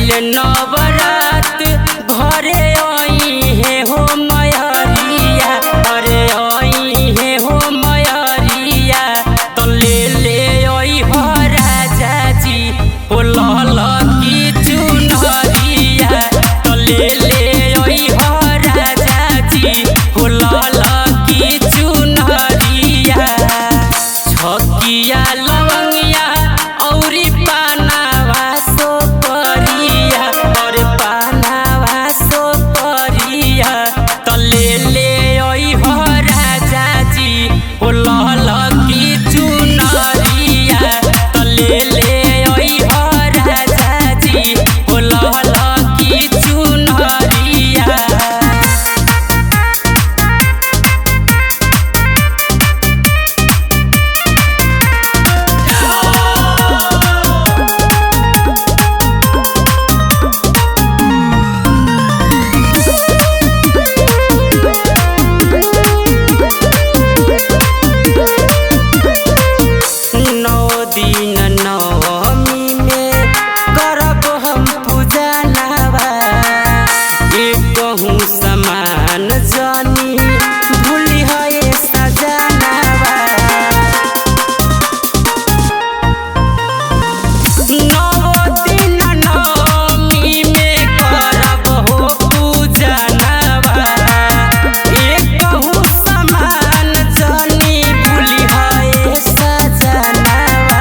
अइले नवरात घरे आई हे हो मयरिया अरे आई हे हो मयरिया तो ले ले आई हो राजा जी हो लल की चुनरिया तो ले ले आई हो राजा जी हो लल की चुनरिया छकिया लवंगिया औरी पानावा सो परिया और पानावा सो परिया त ले ले ओइ हो राजा जी ओ लल की चुनरिया त ले ले ओइ हो राजा जी ओ लल की चुनरिया नौ दिन नवमी में करब हम पूजा नवा कहूँ समान जानी भूली है सजनवा नौ दिन नवमी में करब हो पूजा नवा कहूँ समान जानी भूली है सजनवा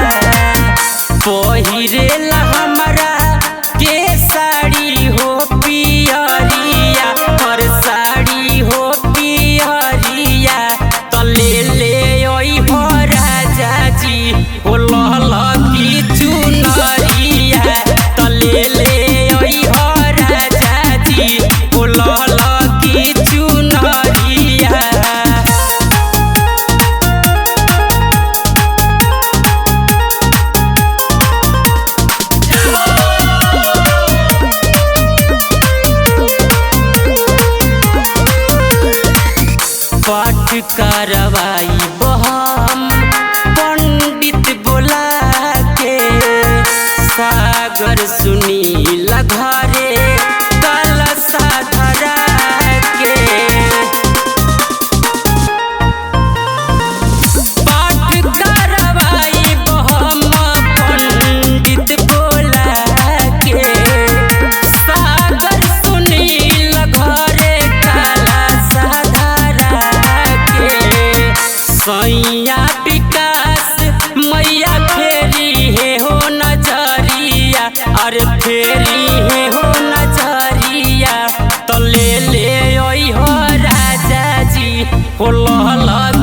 पहिरेला हमरा के साड़ी हो पियरिया हर साड़ी हो पियरिया त ले ले ओइ हो राजा जी हो लल की चुनरिया त ले ले ओइ हो राजा जी हो लल की चुनरिया पाठ करवाई बहम पंडित बोला के सागर सुनील घरे कलशा धरा के पाठ करवाई बहम पंडित बोला के सागर सुनील घरे कलशा धरा के सैया विकास मैया फेरी हे हो नजरिया अरे फेरी हे हो नजरिया तो ले ले ओइ हो राजा जी हो लहला